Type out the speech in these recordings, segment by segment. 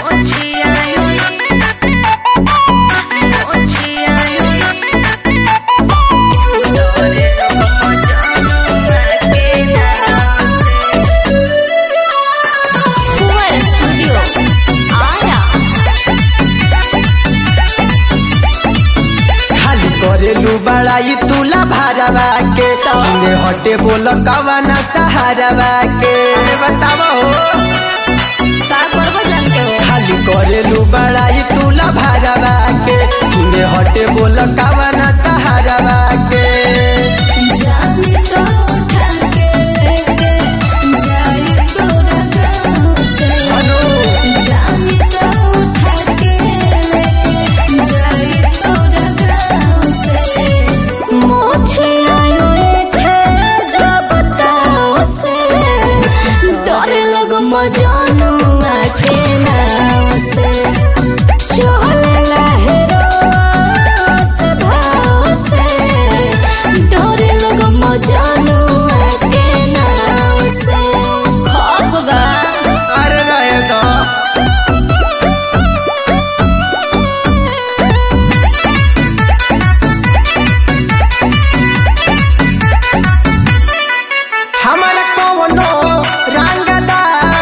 Fuera Studio. Ara. खाली करेलू बड़ाई तुला भारवा के तंगे हटे बोल कवन सहारवा के बताओ का करबो जान के हो खाली करेलू बड़ाई तुला भारवा के तंगे हटे बोल कवन सहारवा के जानी तो उठा के लेके जाई तोरा गाँव से हेलो जानी तो उठा के लेके जाई तोरा गाँव से मोछे आयो रे जो बताओ से डरे लोग मजानू के नाम से चले लहरो से भाव से डरे लोग मजानू के नाम से होगा अरे रहे दो हमारा कवनो रंगदा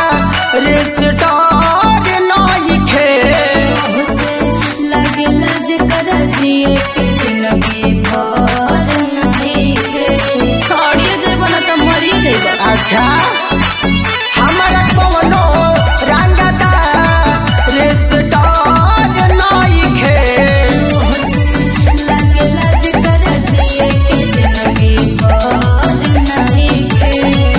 रेस्टोर नइखे से लगला जेकर जिए के जिंदगी भर नहीं है खड़िए जेबो ना तो मरिए जेबो अच्छा हमारा कवनो रंगदा रेस्टोर नइखे लगला जेकर जिए के जिंदगी भर नहीं है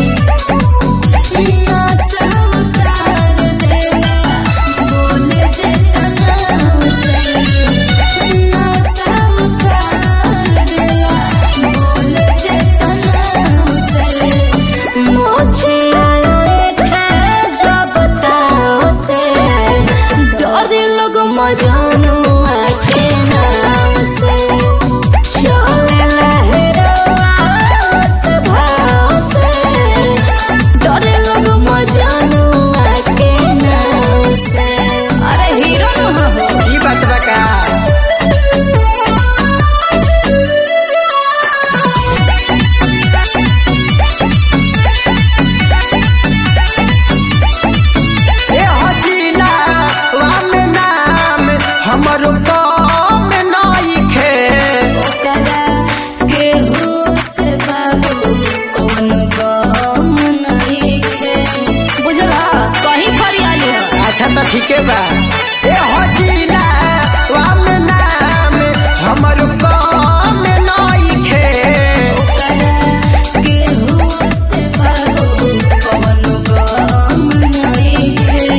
नासा उतार देला बोले जे तनाव से नासा उतार देला बोले जे तनाव से मोछे आए थे जो बताओ से डरे लोग मजानू के नाम से चले लहरों से भाव से डरे लोग मजानू के नाम से अरे हीरो न हो ई बात बका ए हजीला वाम नाम हमरो काम नइखे ओकरा केहू से बाबू कौन गम नहीं है बुझला कहीं फरियाली हो अच्छा तो ठीके बा ए हजीला वाम नाम हमरो काम नइखे ओकरा केहू से बाबू कौन गम नहीं है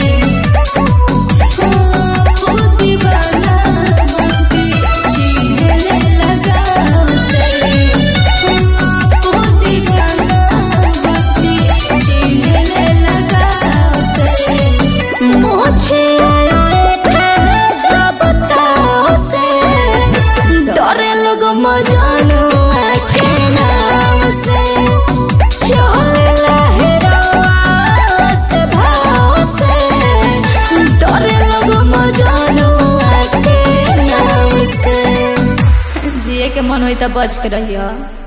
ओ दीवाना बनके चीहले लगाव से ओ दीवाना बनके चीहले लगाव से मोछे आयो थे जो बताओ से डरे लोग मजानू के नाम से चले लहरों से भाव से डरे लोग मजानू के नाम से जिए के मन होई त बच के रहियो